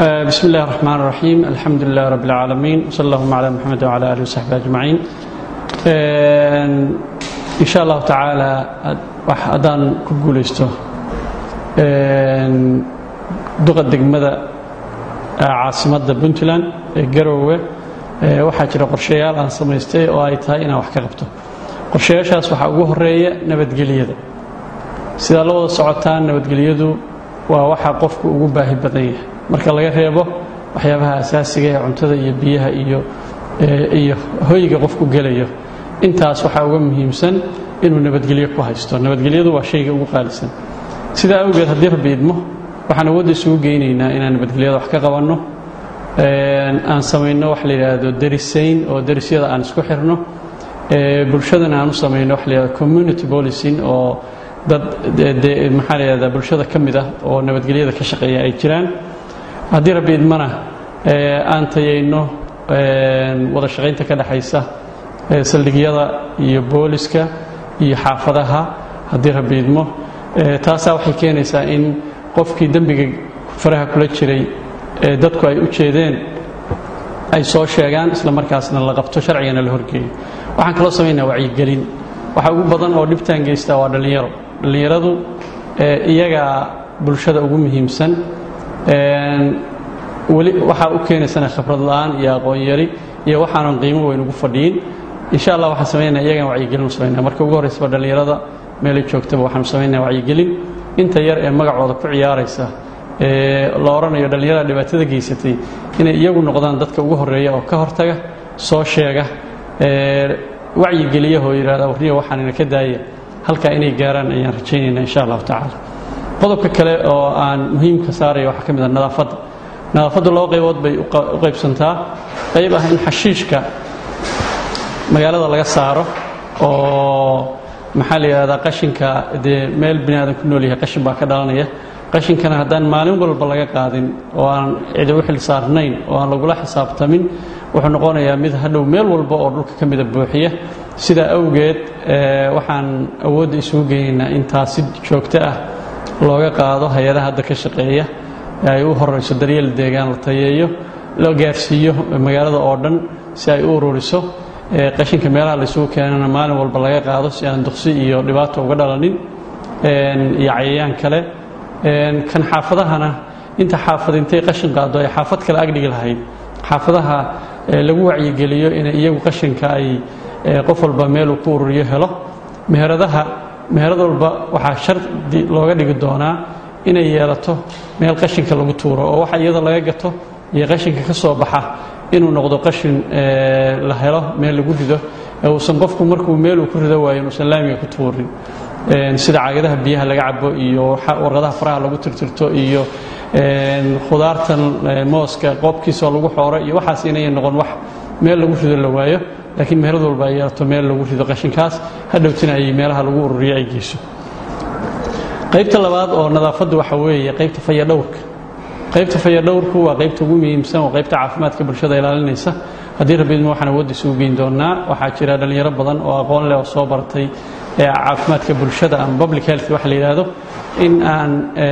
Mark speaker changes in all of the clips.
Speaker 1: بسم الله الرحمن الرحيم الحمد لله رب العالمين وصلى اللهم على محمد وعلى آله وصحبه أجمعين إن شاء الله تعالى haddaan ku guulaysto duqa degmada caasimadda puntland ee garoowe waxaa jira qorshayaal aan samaystay oo ay tahay inaan wax ka qabto qorshayaashaas waxaa ugu horeeya nabadgelyada sidaa la wada socotaan nabadgelyadu waa waxaa qofku ugu baahi badan yahay marka laga reebo waxyaabaha asaasiga ee cuntada iyo biyaha iyo iyo hoyga qofku gelayo intaas waxaa uga muhiimsan inuu nabadgelyo ku haysto nabadgelyadu waa shayga ugu qaalisan sidaa awgeed haddii rabbi idmo waxaan awoodda isugu geynaynaa inaan nabadgelyada wax ka qabanno aan samayno wax la yidhaahdo darisayn oo darisyada aan isku xirno bulshadana aan u samayno wax la yidhahdo community policing oo dad maxaa la yidhahdaa bulshada ka mid ah oo nabadgelyada ka shaqeeya ay jiraan haddii rabbi idmana aan tayayno wada shaqaynta ka dhexaysa saldhigyada iyo booliska iyo xaafadaha haddii rabbi idmo taasaa waxay keenaysaa in qofkii dembiga faraha kula jiray ee dadku ay u jeedeen ay soo sheegaan isla markaasna la qabto sharcigana la horgeeyo waxaan kaloo samaynaa wacyigelin waxa ugu badan oo dhibtaan geystaa waa dhallinyaro dhallinyaradu iyagaa bulshada ugu muhiimsan weli waxaa u keenaysana khibrad la'aan iyo aqoon yari iyo waxaanan qiimo weyn ugu fadhiyin insha allah waxaan samaynaa iyagaan wacyigelin u samaynaa marka ugu horraysaba dhallinyarada meelay joogtaba waxaanu samaynaa wacyigelin inta yar ee magacooda ku ciyaaraysa ee la odhanayo dhallinyarada dhibaatada geysatay inay iyagu noqdaan dadka ugu horreeya oo ka hortaga soo sheega wacyigeliyaoo yidhahda warniya waxaan ina ka daaya halkaa inay gaaraan ayaan rajaynaynaa insha allahu tacaala qodobka kale oo aan muhiimka saaraya waxaa ka mid ah nadaafadda nadaafaddu laba qaybood bay u qaybsantaa qayb ah in xashiishka magaalada laga saaro oo maxaa la yidhahdaa qashinka dee meel bini aadan ku nool yahay qashin baa ka dhalanaya qashinkana haddaan maalin walba laga qaadin oo aan cidi u xil saarnayn oo aan lagula xisaabtamin wuxuu noqonayaa mid hadhow meel walba oo dhulka ka mida buuxiya sidaa awgeed waxaan awoodda isugu geynaynaa in taas si joogto ah looga qaado hay-adaha hadda ka shaqeeya ay u horayso daryeel deegaan la tayeeyo la gaarsiiyo magaalada oo dhan si ay u ururiso qashinka meelaha laysugu keenana maalin walba laga qaado si aan duqsi iyo dhibaato uga dhalanin iyo cayayaan kale kan xaafadahana inta xaafad intay qashin qaado ay xaafad kale agdhigi lahayd xaafadaha lagu wacyigeliyo inay iyagu qashinka ay qof walba meeluu ku ururiyo helo meheradaha meherad walba waxaa shardi looga dhigi doonaa inay yeelato meel qashinka lagu tuuro oo waxa iyada laga gato iyo qashinka ka soo baxa inuu noqdo qashin la helo meel lagu rido uusan qofku markuu meeluu ku rido waayo inuusan laamiga ku tuurin sida caagadaha biyaha laga cabo iyo warqadaha faraha lagu tirtirto iyo khudaartan mooska qoobkiisoo lagu xooro iyo waxaas inay noqon wax meel lagu rido la waayo laakiin meherad walba ay yeelato meel lagu rido qashinkaas hadhowtina ay meelaha lagu ururiyo ay geyso qaybta labaad oo nadaafaddu waxa weeye qaybta fayadhowrka qaybta fayadhowrku waa qaybta ugu muhiimsan oo qaybta caafimaadka bulshada ilaalinaysa haddii rabbiidma waxaan awoodda isugu geyn doonaa waxaa jira dhallinyaro badan oo aqoon leh oo soo bartay caafimaadka bulshada ama public health waxa la yidhaahdo in aan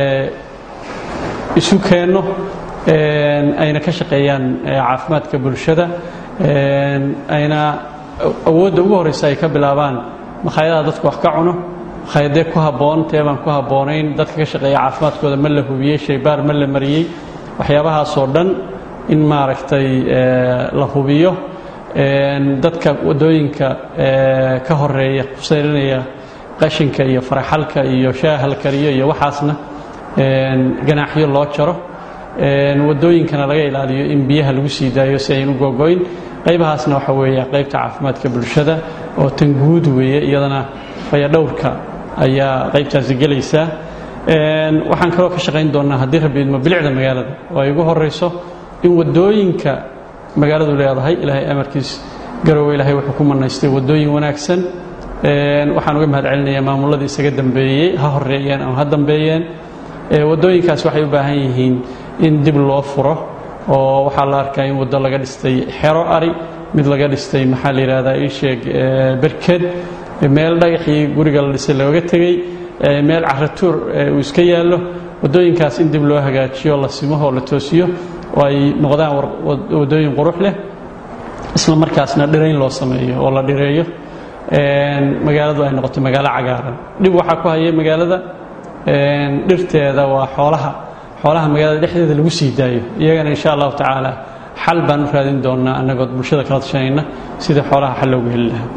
Speaker 1: isu keenno ayna ka shaqeeyaan caafimaadka bulshada ayna awoodda ugu horraysa ay ka bilaabaan makhaayadaha dadku wax ka cuno makhaayadee ku habboon teebaan ku habboonayn dadka ka shaqeeya caafimaadkooda ma la hubiyey shaybaar ma la mariyey waxyaabahaasoo dhan in maaragtay la hubiyo dadka waddooyinka ka horeeya kusaylinaya qashinka iyo faraxalka iyo shaaha la kariyo iyo waxaasna ganaaxyo loo jaro waddooyinkana laga ilaaliyo in biyaha lagu sii daayo si aynu gogoyn qaybahaasna waxa weeye qaybta caafimaadka bulshada oo tan guud weeye iyadana fayadhowrka ayaa qaybtaasi gelaysaa waxaan kaloo ka shaqayn doonnaa haddii rabbi idmo bilicda magaalada oo ay ugu horayso in waddooyinka magaaladu leedahay ilaahay amarkiis garoowe ilaahay wuxuu ku manaystay waddooyin wanaagsan waxaan uga mahad celinayaa maamulladii isaga dambeeyey ha horeeyeen ama ha dambeeyeen waddooyinkaas waxay u baahan yihiin in dib loo furo oo waxaa la arkaa in waddo laga dhistay xero ari mid laga dhistay maxaa la yidhahdaa iisheeg berked meel dhagaxii guriga la dhisay looga tegey meel caratuur uu iska yaallo waddooyinkaas in dib loo hagaajiyo la simo oo la toosiyo oo ay noqdaan waddooyin qurux leh isla markaasna dhirayn loo sameeyo oo la dhireeyo magaaladu ay noqoto magaalo cagaaran dhib waxaa ku haya magaalada dhirteeda waa xoolaha xoolaha magaalada dhexdeeda lagu sii daayo iyagana insha allahu tacaala xal baan u raadin doonnaa annagood bulshada kala tashanayna sidii xoolaha xal loogu heli lahaa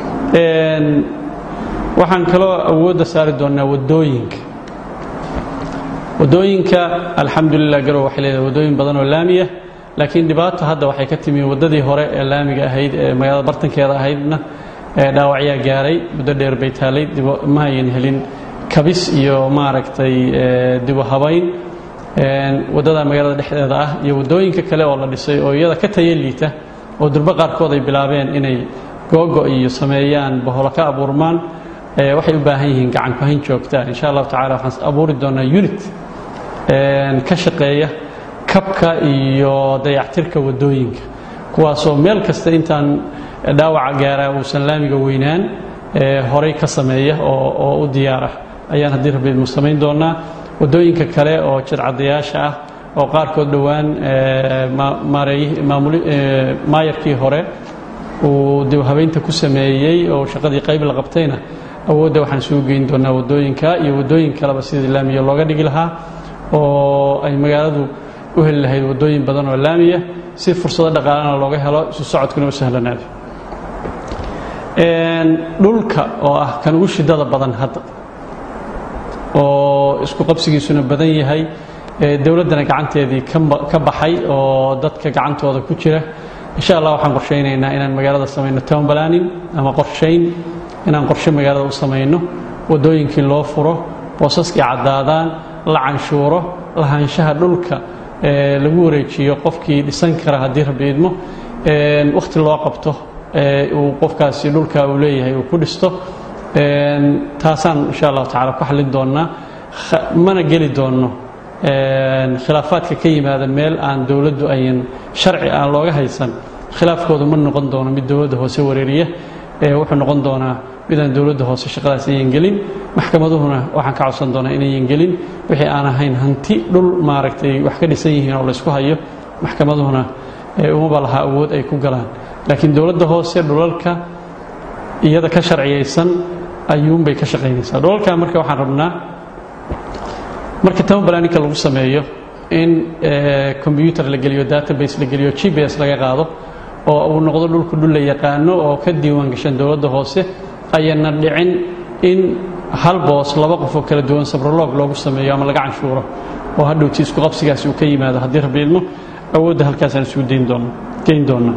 Speaker 1: waxaan kaloo awoodda saari doonnaa waddooyinka waddooyinka alxamdulilah garow waxay leedahay waddooyin badan oo laamiya laakiin dhibaato hadda waxay ka timi waddadii hore ee laamiga ahayd ee magaalada bartankeeda ahaydna dhaawacyaa gaaray muddo dheer bay taalay ma ayan helin kabis iyo maaragtay dibu habayn waddada magaalada dhexdeeda ah iyo waddooyinka kale oo la dhisay oo iyada ka taya liita oo durbo qaarkood ay bilaabeen inay googo iyo sameeyaan baholo ka abuurmaan waxay u baahan yihiin gacan ku hayn joogtaa insha allahu tacala waxaan abuuri doonaa unit ka shaqeeya kabka iyo dayactirka waddooyinka kuwaasoo meel kasta intaan dhaawaca gaaraa uusan laamiga weynaan horay ka sameeya oo u diyaar ah ayaan haddii rabbiidmu samayn doonaa waddooyinka kale oo jidcadayaasha ah oo qaarkood dhowaan maayarkii hore uu dib habeynta ku sameeyey oo shaqadii qayb la qabtayna awoodda waxaan isugu geyn doonaa waddooyinka iyo waddooyin kaleba sidii laamiya looga dhigi lahaa oo ay magaaladu u heli lahayd waddooyin badan oo laamiya si fursado dhaqaalana looga helo isu socodkuna u sahlanaado dhulka oo ah kan ugu shidada badan hadda oo isku qabsigiisuna badan yahay dowladdana gacanteedii ka baxay oo dadka gacantooda ku jira insha allah waxaan qorshaynaynaa inaan magaalada samayno town planning ama qorshayn inaan qorshe magaalada u samayno waddooyinkii loo furo boosaskii caddaadaan la canshuuro lahaanshaha dhulka lagu wareejiyo qofkii dhisan kara haddii rabbi idmo wakhti loo qabto uu qofkaasi dhulka uu leeyahay uu ku dhisto taasaan insha allahu tacala ku xallin doonnaa mana geli doonno khilaafaadka ka yimaada meel aan dowladdu ayan sharci aan looga haysan khilaafkoodu ma noqon doono mid dowladda hoose wareeriya wuxuu noqon doonaa midaan dowladda hoose shaqadaas ayan gelin maxkamaduhuna waxaan ka codsan doonaa inayan gelin wixii aan ahayn hanti dhul maaragtay wax ka dhisan yihiin oo laysku hayo maxkamaduhuna umaba lahaa awood ay ku galaan laakiin dowladda hoose dhulalka iyada ka sharciyaysan ayuunbay ka shaqaynaysaa dhulalka marka waxaan rabnaa marka tabanbalaninka lagu sameeyo in combyuter la geliyo database la geliyo g b s laga qaado oo uu noqdo dhulku dhul la yaqaano oo ka diiwaan gashan dowladda hoose ayana dhicin in hal boos laba qofoo kala duwan sabroloog loogu sameeyo ama laga canshuuro oo hadhowti isku qabsigaasi uu ka yimaado haddii rabbi idmo awoodda halkaasaan isugu dayn doona geyn doonaa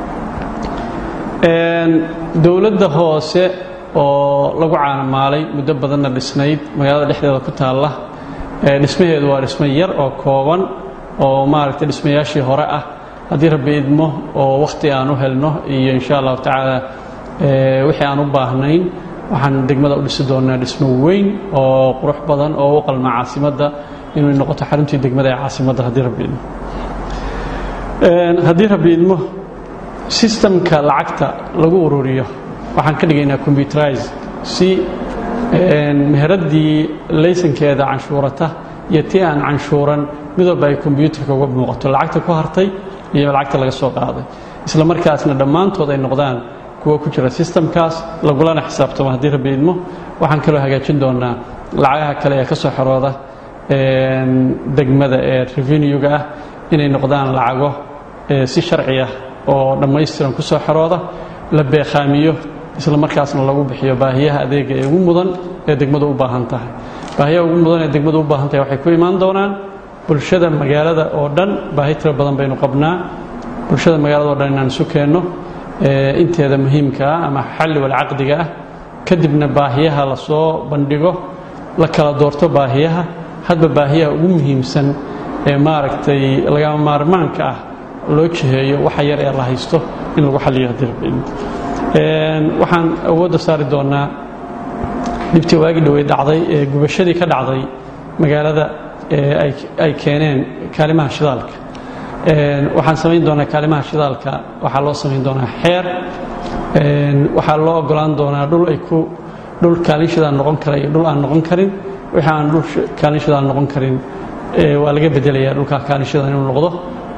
Speaker 1: dowladda hoose oo lagu caanamaalay muddo badanna dhisnayd magaalada dhexdeeda ku taalla dhismaheedu waa dhismo yar oo kooban oo maaragtay dhismayaashii hore ah haddii rabbi idmo oo wakhti aan u helno iyo insha allahu tacaala wixii aan u baahnayn waxaan degmada u dhisi doonaa dhismo weyn oo qurux badan oo u qalma caasimadda inay noqoto xaruntii degmada ee caasimadda haddii rabbi idmo haddii rabbi idmo sistamka lacagta lagu ururiyo waxaan ka dhigaynaa combyuterize si meheraddii laysankeeda canshuurata iyo tii aan canshuuran mid walba ay kombyuutarka uga muuqato lacagta ku hartay iyo lacagta laga soo qaaday isla markaasna dhammaantood ay noqdaan kuwa ku jira sistamkaas lagulana xisaabtamo haddii rabbi idmo waxaan kaloo hagaajin doonaa lacagaha kale ee ka soo xorooda degmada ee revenuega ah inay noqdaan lacago si sharci ah oo dhammaystiran ku soo xorooda la beekhaamiyo isla markaasna lagu bixiyo baahiyaha adeega ee ugu mudan ee degmadu u baahan tahay baahiyaha ugu mudan ee degmadu u baahan tahay waxay ku imaan doonaan bulshada magaalada oo dhan baahi tiro badan baynu qabnaa bulshada magaalada o dhan inaan isu keenno inteeda muhiimka ah ama xalli walcaqdiga ah kadibna baahiyaha la soo bandhigo la kala doorto baahiyaha hadba baahiyaha ugu muhiimsan ee maaragtay lagama maarmaanka ah loo jiheeyo waxa yar ee la haysto in lagu xalliyo haddii rabbi waxaan awoodda saari doonaa dhibtii waagi dhowey dhacday ee gubashadii ka dhacday magaalada ay keeneen kaalimaha shidaalka waxaan samayn doonaa kaalimaha shidaalka waxaa loo samayn doonaa xeer waxaa loo ogolaan doonaa dhul ay ku dhul kaalin shidaal noqon kara iyo dhul aan noqon karin wixii aan dhul kaalin shidaal noqon karin waa laga bedelayaa dhulkaa kaalin shidaal inuu noqdo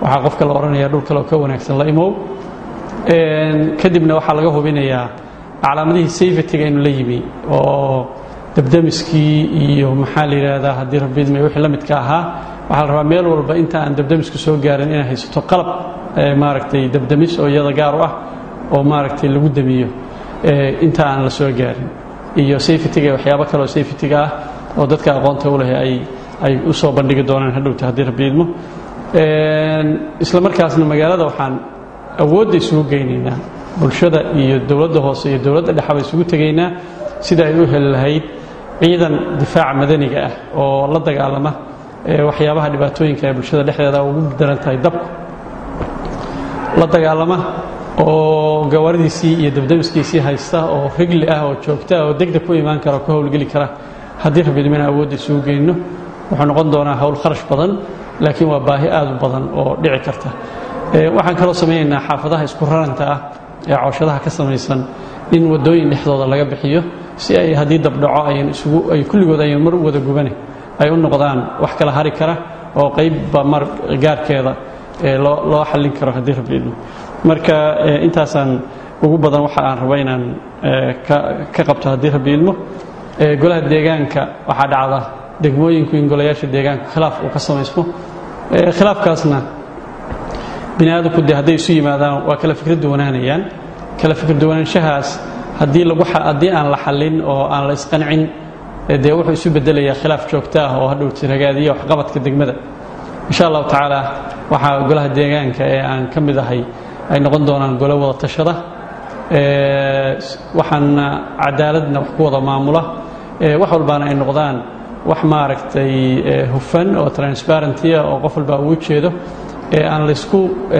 Speaker 1: waxaa qofka la odhanaya dhul kale oo ka wanaagsan la imow kadibna waxaa laga hubinayaa calaamadihii safetyga inuu la yimi oo dabdamiskii iyo maxaa la yidhaahdaa haddii rabidme wixii la midka ahaa waxaa la rabaa meel walba inta aan dabdamisku soo gaarin inay haysato qalab maaragtay dabdamis oo iyada gaar u ah oo maaragtay lagu damiyo inta aan la soo gaarin iyo safetyga waxyaabo kale oo safetyga ah oo dadka aqoonta u leh ay ay u soo bandhigi doonaan hadhowta haddii rabiidmo isla markaasna magaalada waxaan awoodda isugu geynaynaa bulshada iyo dowladda hoose iyo dowladda dhexaba isugu tegaynaa sida ay u heli lahayd ciidan difaaca madaniga ah oo la dagaalama waxyaabaha dhibaatooyinka ee bulshada dhexdeeda ugu daran tahay dabku la dagaalama oo gawaaridiisii iyo dabdamiskiisii haysta oo rigli ah oo joogta oo degdeg ku imaan kara oo ka howlgeli kara haddii rabidmina awoodda isugu geyno wuxuu noqon doonaa howl kharash badan laakiin waa baahi aad u badan oo dhici karta waxaan kaloo samaynaynaa xaafadaha isku raranta ah ee cooshadaha ka samaysan in waddooyin dhexdooda laga bixiyo si ay haddii dabdhaco ayan isugu ay kulligood ayan mar u wada gubane ay u noqdaan wax kala hari kara oo qaybba mar gaarkeeda loo loo xallin karo haddii rabidmo marka intaasaan ugu badan waxa aan rabo inaan ka qabto haddii rabbi ilmo golaha deegaanka waxaa dhacda degmooyinku in golayaasha deegaanka khilaaf uu ka samaysmo khilaafkaasna bini aadamku de hadday isu yimaadaan waa kala fikra duwanaanayaan kala fikra duwanaanshahaas haddii lagu haddii aan la xallin oo aan la isqancin dee wuxuu isu bedelayaa khilaaf joogto ah oo hadhow tiragaadiya waxqabadka degmada insha allahu tacaala waxaa golaha deegaanka ee aan ka mid ahay ay noqon doonaan golo wada tashada waxaana cadaaladna wax ku wada maamula wax walbaana ay noqdaan wax maaragtay hufan oo transparentia oo qof walba ugu jeedo ee aan laysku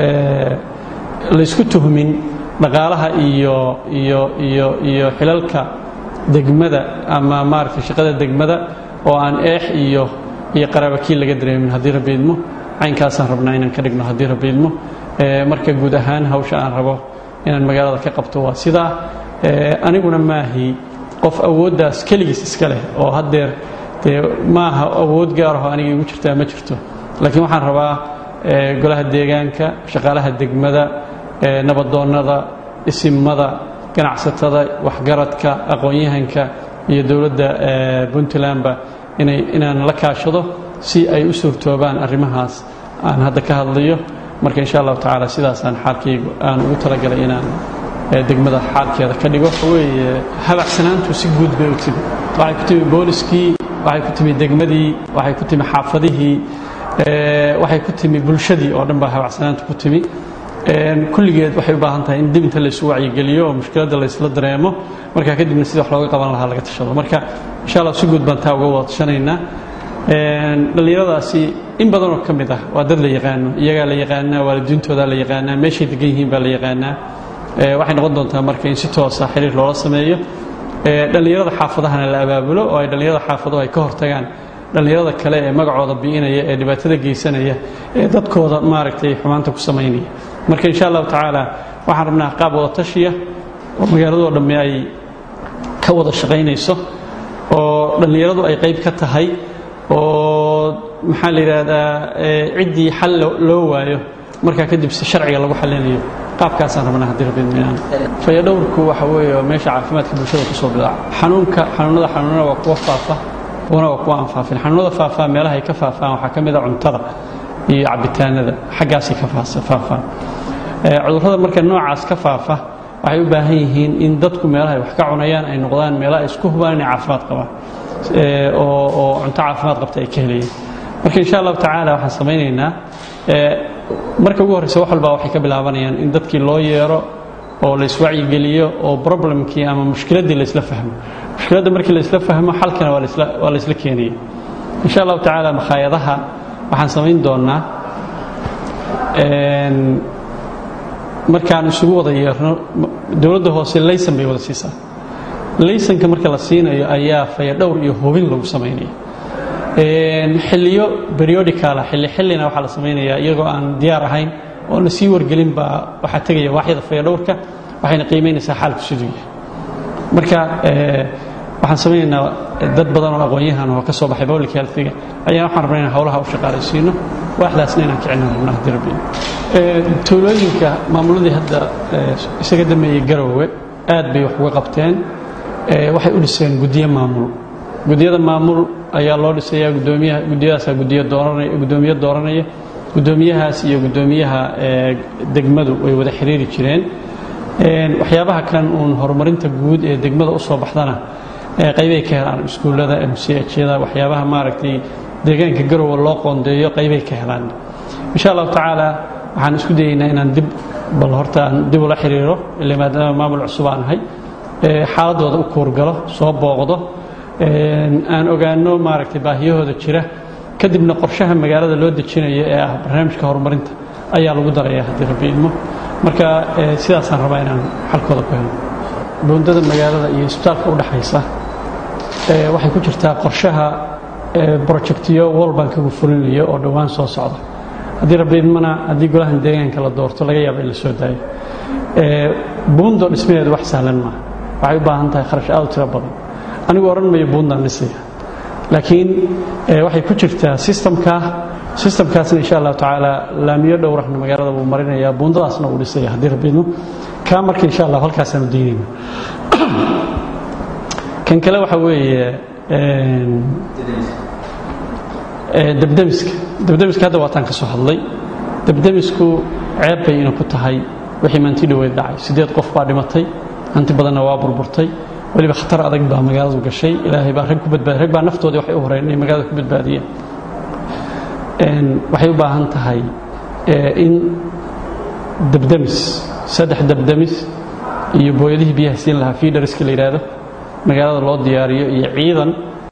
Speaker 1: laysku tuhmin dhaqaalaha iyo iyo iyo iyo xilalka degmada ama maaragtay shaqada degmada oo aan eex iyo iyo qaraabakiil laga dareemin haddii rabbi idmo caynkaasaan rabnaa inaan ka dhigno haddii rabbi idmo marka guud ahaan hawsha aan rabo inaan magaalada ka qabto waa sidaa aniguna maahi qof awooddaas keligiis iska leh oo haddeer dee maaha awood gaaraho aniga igu jirtaa ma jirto laakiin waxaan rabaa golaha deegaanka shaqaalaha degmada nabadoonnada isimada ganacsatada waxgaradka aqoon-yahanka iyo dowladda puntlandba inay inaan la kaashado si ay u suurtoobaan arrimahaas aan hadda ka hadlayo marka insha allahu tacaala sidaasaan xaalkaygu aan ugu talagalay inaan degmada xaalkeeda ka dhigo weeye habacsanaantu si guud bay u timi waxay ku timi booliskii waxay ku timi degmadii waxay ku timi xaafadihii waxay ku timi bulshadii oo dhan baa habacsanaantu ku timi kulligeed waxay u baahan tahay in dib inta laysu wacyigeliyo oo mushkiladda laysla dareemo markaa kadibna sida wax looga qaban lahaa laga tashado marka insha allah si guud baan taa uga wada tashanaynaa dhallinyaradaasi in badanoo ka mid ah waa dad la yaqaano iyagaa la yaqaanaa waalidiintoodaa la yaqaanaa meeshay degan yihiin baa la yaqaanaa waxay noqon doontaa marka in si toosa xiriir loola sameeyo dhallinyarada xaafadahana la abaabulo oo ay dhallinyarada xaafaduhu ay ka hortagaan dhallinyarada kale ee magacooda bi'inaya ee dhibaatada geysanaya ee dadkooda maaragtay xumaanta ku samaynaya marka insha allahu tacaala waxaan rabnaa qaab wada tashiya oo magaaladoo dhamme ay ka wada shaqaynayso oo dhallinyaradu ay qayb ka tahay oo maxaa la yidhaahdaa ciddii xal loo waayo markaa kadib si sharciga lagu xallinayo qaabkaasaan rabnaa haddii rabbi idminaan fayadhowrku waxa weeye meesha caafimaadka bulshada kusoo bidaaca xanuunka xanuunada xanuunada waa kuwa faafa kuwana waa kuwa aan faafin xanuunada faafaa meelaha ay ka faafaan waxaa ka mid a cuntada iyo cabitaanada xaggaasay ka faafaan cudurrada marka noocaas ka faafa waxay u baahan yihiin in dadku meelaha ay wax ka cunayaan ay noqdaan meelaha ay isku hubaan inay caafimaad qabaan oo oo cunto caafimaad qabta ay ka helayeen marka insha allahu tacaala waxaan samaynaynaa marka ugu horreysa wax walbaa waxay ka bilaabanayaan in dadkii loo yeero oo la iswacyigeliyo oo problemkii ama mushkiladdii la isla fahmo mushkiladda markii la isla fahmo xalkana waa lasla waa la isla keenaya insha allahu tacaala makhaayadaha waxaan samayn doonnaa markaan isugu wada yeerno dowladda hoose laysan bay wada siisaa laysanka marka la siinayo ayaa fayadhowr iyo hubin lagu samaynaya xilliyo periodicala xilli xillina waxaa la samaynayaa iyagoo aan diyaar ahayn oo la sii wargelin baa waxaa tegaya waaxyada fayadhowrka waxayna qiimaynaysaa xaalku siduu yahay marka waxaan samaynaynaa dad badan oo aqoon-yahan oo ka soo baxay public healthiga ayaa waxaan rabnaa inaan howlaha u shaqaalaysiino waaxdaasna inaan kicina rabna haddii rabbi tuulooyinka maamuladii hadda isaga dameeyey garowe aad bay wax uga qabteen waxay u dhiseen guddiyo maamul guddiyada maamul ayaa loo dhisayaa gudoomiyaha guddiyadaasaa gudiyo dooranaya guddoomiye dooranaya guddoomiyahaas iyo guddoomiyaha degmadu way wada xiriiri jireen waxyaabaha kan uun horumarinta guud ee degmada u soo baxdana qaybay ka helaan iskuullada mchda waxyaabaha maaragtay deegaanka garowe loo qoondeeyo qaybay ka helaan insha allahu tacaala waxaan isku dayeynaa inaan dib bal horta aan dib ula xiriiro ila maadaama maamul cusub aan ahay xaaladooda u kuurgalo soo booqdo aan ogaano maaragtay baahiyahooda jira kadibna qorshaha magaalada loo dejinayo ee ah barnaamijka horumarinta ayaa lagu daraya haddii rabbi idmo marka sidaasaan rabaa inaan xalkooda ku helo buundada magaalada iyo isbitaalka u dhaxaysa waxay ku jirtaa qorshaha brojectiyo walbankagu fulinayo oo dhowaan soo socda haddii rabbi idmana haddii golahan deegaanka la doorto laga yaaba in la soo daayo buundo dhismaheedu wax sahlan maaha waxay u baahan tahay kharash aad u tiro badan anigu odhan mayo buundaan dhisaya laakiin waxay ku jirtaa sistamka sistamkaasna insha allahu tacaala laamiyo dhowrahna magaalada wuu marinayaa buundadaasna wuu dhisaya haddii rabbiidmo kaa marka insha allah halkaasaanu daynayna kan kale waxa weeye debdemiska debdemiska hadda waataan ka soo hadlay debdemisku ceeb bay ina ku tahay wixii maanti dhoweed dhacay siddeed qof baa dhimatay hanti badanna waa burburtay weliba khatar adag baa magaaladu gashay ilaahay baa rag ku badbaadi rag baa naftoodii waxay u horeen inay magaalada ku badbaadiyeen waxay u baahan tahay in debdemis saddex debdemis iyo booyadihii biyaha siin lahaa fiidhariska la yidhaahdo magaalada loo diyaariyo iyo ciidan